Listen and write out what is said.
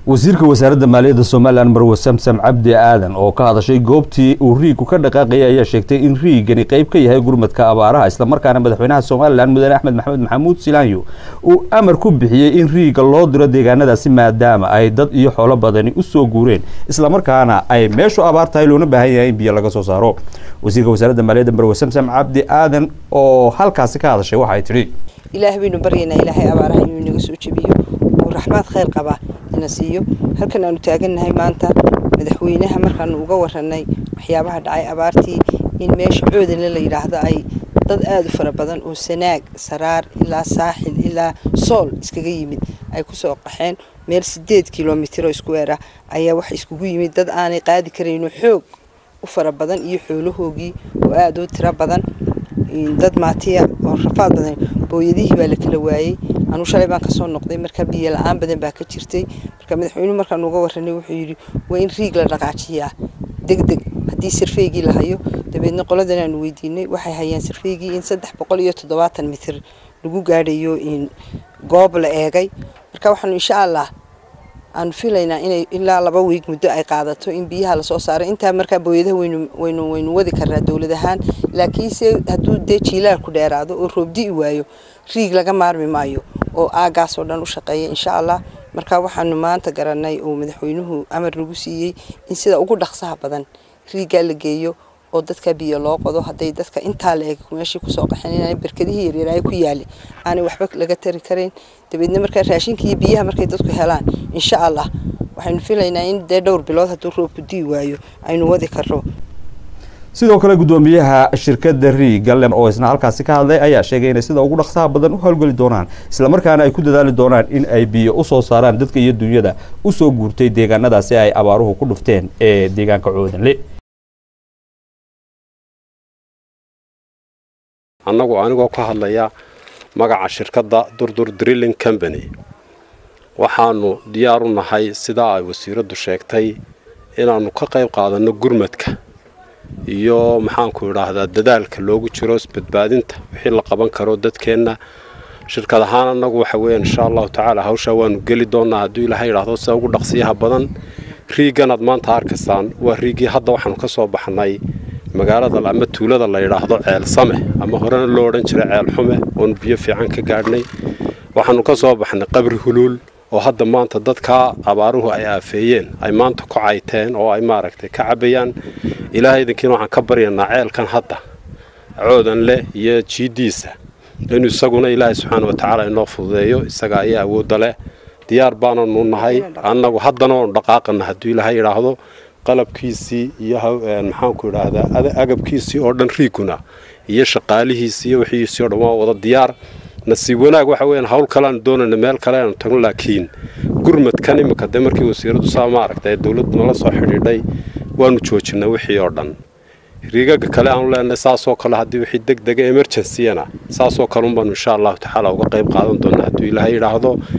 wasiirka wasaaradda maaliyadda somalilan marwe samsam cabdi aadan oo ka hadashay goobtii uu riigu ka dhaqaaqayay ayaa sheegtay in riigani qayb ka yahay gurmadka abaaraha islamarkaana madaxweynaha somalilan mudane axmed maxamed maxamuud silaanyo uu amar ku bixiyey in riiga loo diro deegaanadaasi maadaama ay dad iyo xoolo badani u soo guureen islamarkaana ay meeshu abaar tahay loona baahan yahay in biyo laga soo saaro wasiirka wasaaradda maaliyadda marwe samsam cabdi aadan oo halkaasi ka hadashay waxay tidhi ilaah baynu baryaynaa ilaahay abaaraha inuu inaga soo jebiyo uu raxmaad khayr qaba ina siiyo halkan aanu taagannahay maanta madaxweynaha markaanu uga waranay waxyaabaha dhacay abaartii in meesha coodale la yidhaahdo ay dad aada u fara badan oo sanaag saraar ilaa saaxil ilaa sool iskaga yimid ay kusoo qaxeen meel sideed kilomitr oo iskuweer ah ayaa waxa iskugu yimid dad aanay qaadi karayno xoog u fara badan iyo xoolahoogii oo aada u tiro badan dad maatiya oo rafaad badan booyadihii baa la kala waayey anuu shalay baan kasoo noqday marka biyo la-aan badan baa ka jirtay marka madaxweynuhu markaan uga waranay wuxuu yidhi waa in riig la dhaqaajiyaa deg deg haddii sarfeygii la hayo dabeedna qoladan aanu weydiinay waxay hayaan sarfeygii in saddex boqol iyo toddobaatan mitir lagu gaadhayo goob la eegay marka waxaanu insha allah aanu filaynaa inay ilaa laba wiig muddo ay qaadato in biyaha lasoo saaro intaa markaa booyadaha waynu waynu waynu wadi karnaa dowlad ahaan laakiinse hadduu dee jiilaal ku dheeraado oo roobdi'i waayo riig laga maarmi maayo oo aagaasoo dhan u shaqeeya insha allah marka waxaanu maanta garanay oo madaxweynuhu amar nagu siiyey in sida ugu dhaqsaha badan riiggaa la geeyo oo dadka biyo loo qodo hadday dadka intaa la eg meeshii kusoo qaxeen inaan berkadihii yaryaraayo ku yaali aanay waxba laga tari karayn dabeedna markaa raashinka iyo biyaha markay dadku helaan insha allah waxaynu filaynaa in dee dhowr bilood hadduu roobku dii waayo aynu wadi karno sidoo kale guddoomiyaha shirkadda riigalen oo isna halkaasi ka hadlay ayaa sheegay inay sida ugu dhaqsaha badan u howlgeli doonaan islamarkaana ay ku dadaali doonaan in ay biyo usoo saaraan dadka iyo dunyada usoo guurtay deegaanadaasi ay abaaruhu ku dhufteen ee deegaanka coodanle annagu anigoo ka hadlaya magaca shirkadda durdur drilling company waxaanu diyaar u nahay sidaa ay wasiiraddu sheegtay inaannu ka qayb qaadanno gurmadka iyo maxaanku idhaahdaa dadaalka loogu jiro isbadbaadinta wixii la qaban karo dadkeenna shirkad ahaan annagu waxa weeyaan insha allahu tacaala hawshaa waanu geli doonnaa hadduu ilaahay idhaahdo sida ugu dhaqsiyaha badan riiganaad maanta arkaysaan waa riigii hadda waxaanu ka soo baxnay magaalada ama tuulada la yidhaahdo ceel same ama horena loo odhan jiray ceel xume oonu biyo fiican ka gaadhnay waxaanu ka soo baxnay qabri huluul oo hadda maanta dadkaa abaaruhu ay aafeeyeen ay maanta ku cayteen oo ay maaragtay ka cabayaan ilaahay idinkiina waxaan ka baryanaa ceelkan hadda coodan leh iyo jiiddiisa inuu isaguna ilaahay subxaana wa tacaala inoo fududeeyo isaga ayaa awoodda leh diyaar baananu nahay annagu haddana waanu dhaqaaqana hadduu ilaahay idhaahdo qalabkiisii iyo maxaanku idhaahdaa agabkiisii oo dhan riiguna iyo shaqaalihiisii iyo wixiisii o dhan waa wada diyaar nasiib wanaag waxa weeyaan hawl kaleaanu doonayna meel kale aanu tagno laakiin gurmadkan imika dee markii wasiiradu saa maaragtay dowladdu nala soo xidhiidhay waanu joojinay wixii oo dhan riigaga kale aanu leenahay saasoo kale haddii wixii deg dega emergenciyana saasoo kale unbaanu insha allahu tacaala uga qayb qaadan doonaa hadduu ilaahay idhaahdo